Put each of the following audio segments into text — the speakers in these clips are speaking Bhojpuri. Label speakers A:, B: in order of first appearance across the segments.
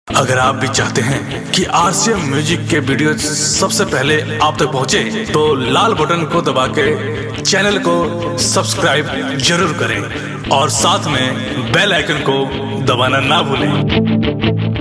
A: अगर आप भी चाहते हैं कि आरसीएम म्यूजिक के वीडियो सबसे पहले आप तक पहुंचे, तो लाल बटन को दबा के चैनल को सब्सक्राइब जरूर करें और साथ में बेल आइकन को दबाना ना भूलें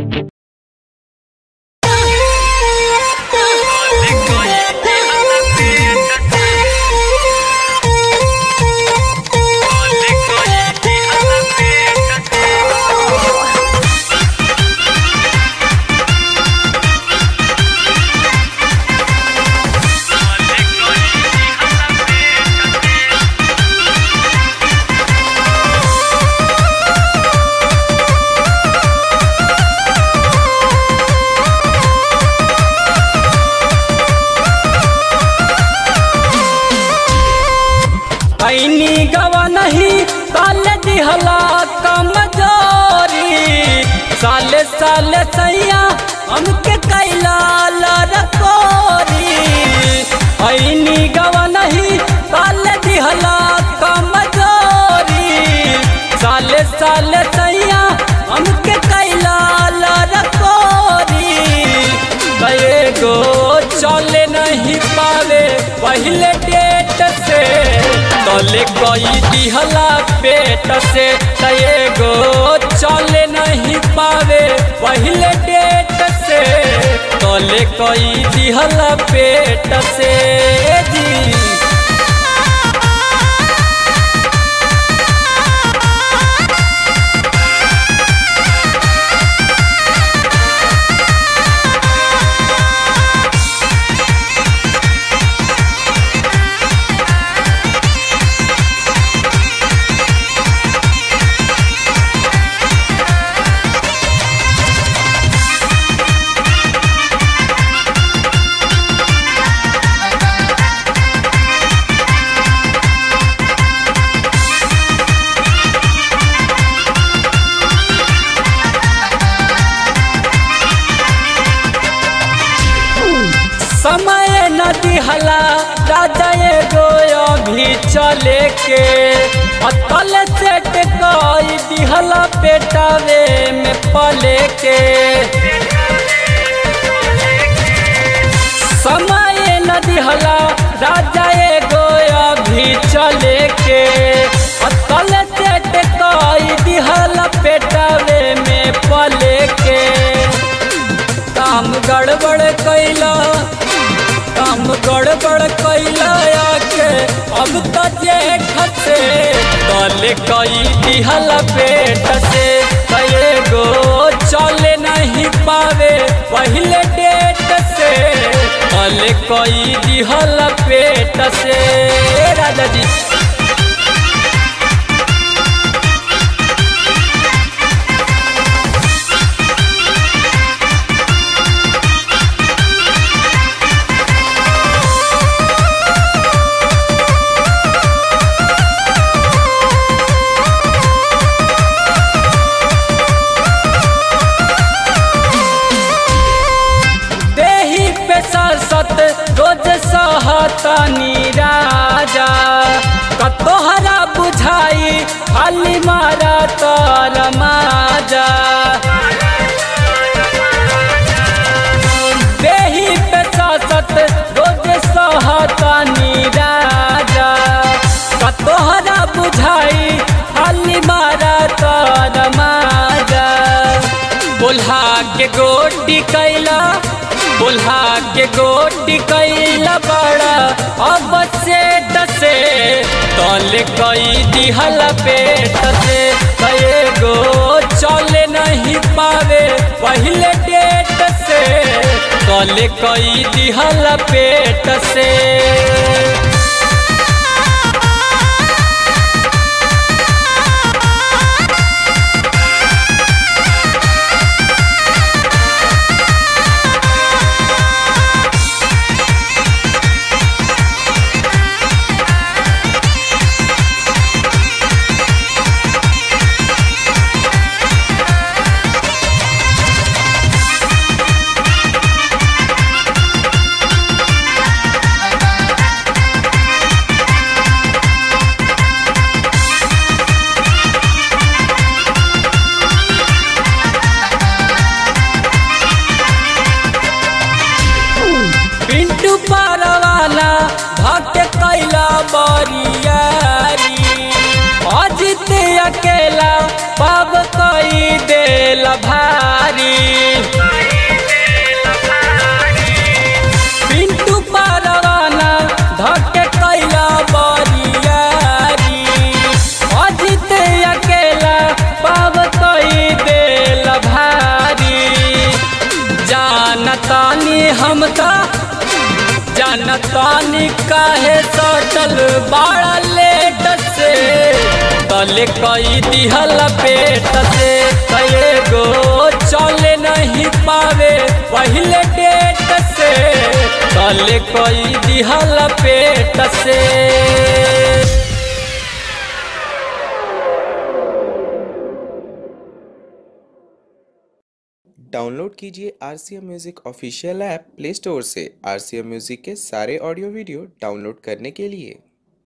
B: ऐनी गवा नहीं काले दिहला कमजोरी साले साले सैया हमके कैला लरकोरी ऐनी गवा नहीं काले दिहला कमजोरी साले साले सैया हमके कैला लरकोरी कए गो चले नहीं पावे पहले डेट से तले कई दिहला पेट से तए गो चले नहीं पावे पहले डेट से तले कई दिहला पेट से जी समय न दिहला राजा एगो अभी चले के अतल सेट कई दिहला पेटावे में पले के समय न दिहला राजा एगो अभी चले के अतल सेट कई दिहला पेटावे में पले के काम गड़बड़ कैला काम गड़बड़ कैला के अब तो जेठ से तले कई दिहल पेट से कए गो चले नहीं पावे पहले डेट से तले कई दिहल पेट से राजा जी देही पे सत रोज सहतनी राजा कतोहरा बुझाई खाली मारा तर माजा देही पे सत रोज सहतनी राजा कतोहरा बुझाई खाली मारा तर माजा बोल्हा के गोटी कैला बोल्हा के गोटी कैला बड़ा अब से दसे तल कई दिहल पेट से कए गो चले नहीं पावे पहले डेट से तल कई दिहल पेट से परवाना भक्त कैला बरियारी अजित अकेला पब कई देल भारी पिंटू परवाना धक कैला बरियारी अजित अकेला पब कई देल भारी जानतानी हम त जानतानी काहे सटल बड़ा लेट से तले कई दिहल पेट से कए गो चले नहीं पावे पहले डेट से तले कई दिहल पेट से
C: डाउनलोड कीजिए R C M music official app play store से आर सी एम म्यूज़िक के सारे ऑडियो वीडियो डाउनलोड करने के लिए